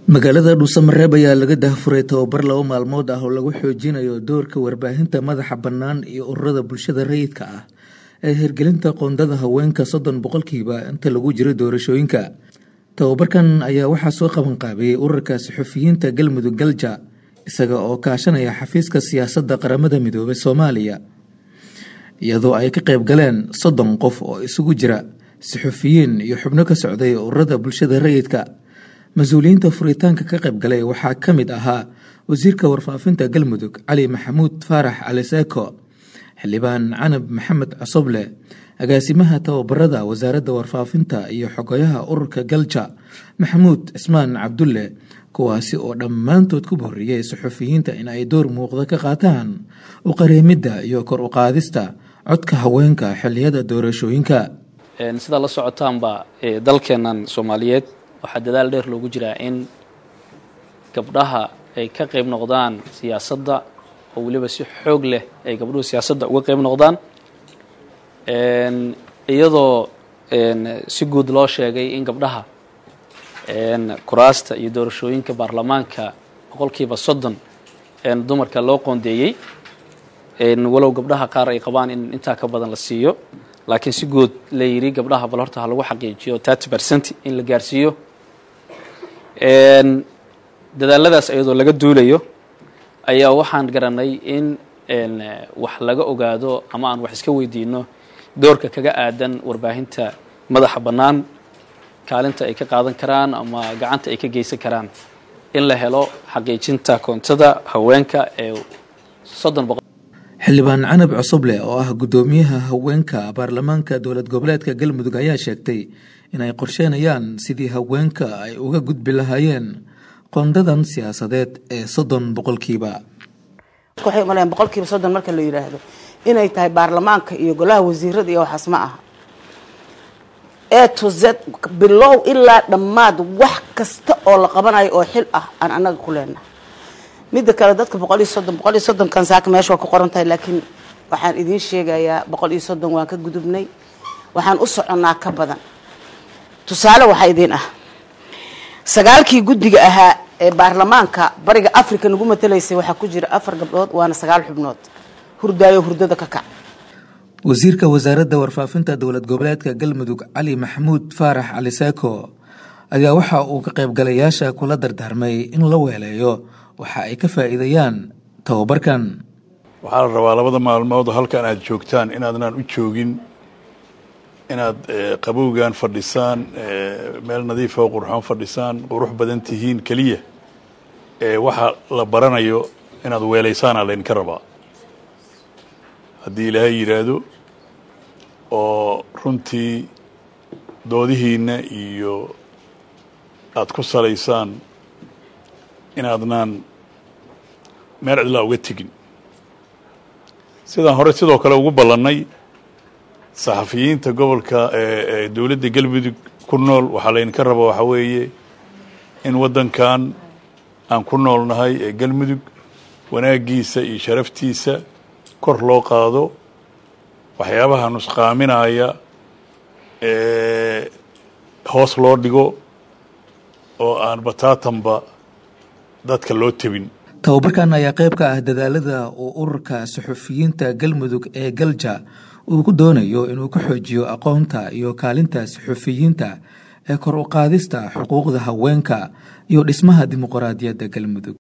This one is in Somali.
magaalada dhuusamareeb ayaa laga daahfuray tababar laba maalmood ah oo lagu xoojinayo doorka warbaahinta madaxa bannaan iyo ururada bulshada rayidka ah ee hirgelinta qoondada haweenka soddon boqolkiiba inta lagu jiro doorashooyinka tababarkan ayaa waxaa soo qabanqaabiyey ururka saxufiyiinta galmudug galja isaga oo kaashanaya xafiiska siyaasadda qaramada midoobay soomaaliya iyadoo ay ka qayb galeen soddon qof oo isugu jira saxufiyiin iyo xubno ka socday ururada bulshada rayidka mas-uuliyiinta furitaanka ka qayb galay waxaa ka mid ahaa wasiirka warfaafinta galmudug cali maxamuud faarax cali seeko xildhibaan canab maxamed cosoble agaasimaha tababarada wasaaradda warfaafinta iyo xogayaha ururka galja maxamuud cismaan cabdulle kuwaasi oo dhammaantood ku borriyey saxufiyiinta in ay door muuqda ka qaataan u qareemidda iyo kor u qaadista codka haweenka xilliyada doorashooyinka sidaa la socotaanba dalkeennan soomaaliyeed waxaa dadaal dheer loogu jiraa in gabdhaha ay ka qayb noqdaan siyaasadda oo weliba si xoog leh ay gabdhuhu siyaasadda uga qayb noqdaan iyadoo si guud loo sheegay in gabdhaha kuraasta iyo doorashooyinka baarlamaanka boqolkiiba soddon dumarka loo qoondeeyey walow gabdhaha qaar ay qabaan in intaa ka badan la siiyo laakiin si guud la yidhi gabdhaha bal horta ha lagu xaqiijiyo thirty percent in la gaarsiiyo dadaaladaas iyadoo laga duulayo ayaa waxaan garanay in wax laga ogaado ama aan wax iska weydiino doorka kaga aadan warbaahinta madaxa bannaan kaalinta ay ka qaadan karaan ama gacanta ay ka geysan karaan in la helo xaqiijinta koontada haweenka ee soddon boqol xildhibaan canab cosoble oo ah guddoomiyaha haweenka baarlamaanka dowlad goboleedka galmudug ayaa sheegtay inay qorsheynayaan sidii haweenka ay uga gudbi lahaayeen qoondadan siyaasadeed ee soddon boqolkiiba waxay umaleyan boqolkiiba soddon marka la yidhaahdo inay tahay baarlamaanka iyo golaha wasiirada iyo waxaas ma aha e to z bilow ilaa dhammaad wax kasta oo la qabanayo oo xil ah aan annaga ku leenahay midda kale dadka boqol iyo soddon boqol iyo soddonkan saaka meesha waa ku qoran tahay laakiin waxaan idiin sheegayaa boqol iyo soddon waan ka gudubnay waxaan u soconnaa ka badan tusaale waxaa idiin ah sagaalkii guddiga ahaa ee baarlamaanka bariga africa nagu matalaysay waxaa ku jira afar gabdhood waana sagaal xubnood hurdaayo hurdada ka kac wasiirka wasaaradda warfaafinta dowlad goboleedka galmudug cali maxamuud faarax cali seeko ayaa waxa uu ka qaybgalayaasha kula dardaarmay in la weeleeyo waxa ay ka faa'iidayaan tababarkan waxaa la rabaa labada maalmood halkan aad joogtaan inaadnaan u joogin inaad qabowgan fadhisaan meel nadiifa oo qurxoon fadhisaan qurux badan tihiin keliya waxa la baranayo inaad weelaysaana laydinka rabaa haddii ilaahay yidhaahdo oo runtii doodihiinna iyo aada ku salaysaan inaadnaan meel cidlaa uga tegin sidaan hore sidoo kale ugu ballannay saxafiyiinta gobolka ee dowladda galmudug ku nool waxaa laydinka raba waxaa weeye in waddankan aan ku noolnahay ee galmudug wanaaggiisa iyo sharaftiisa kor loo qaado waxyaabaha nusqaaminaya hoos loo dhigo oo aan bataatanba dadka loo tebin tababarkan ayaa qayb ka ah dadaalada uu ururka saxufiyiinta galmudug ee galja uu ku doonayo inuu ka xoojiyo aqoonta iyo kaalinta saxufiyiinta ee kor u qaadista xuquuqda haweenka iyo dhismaha dimuqraadiyadda galmudug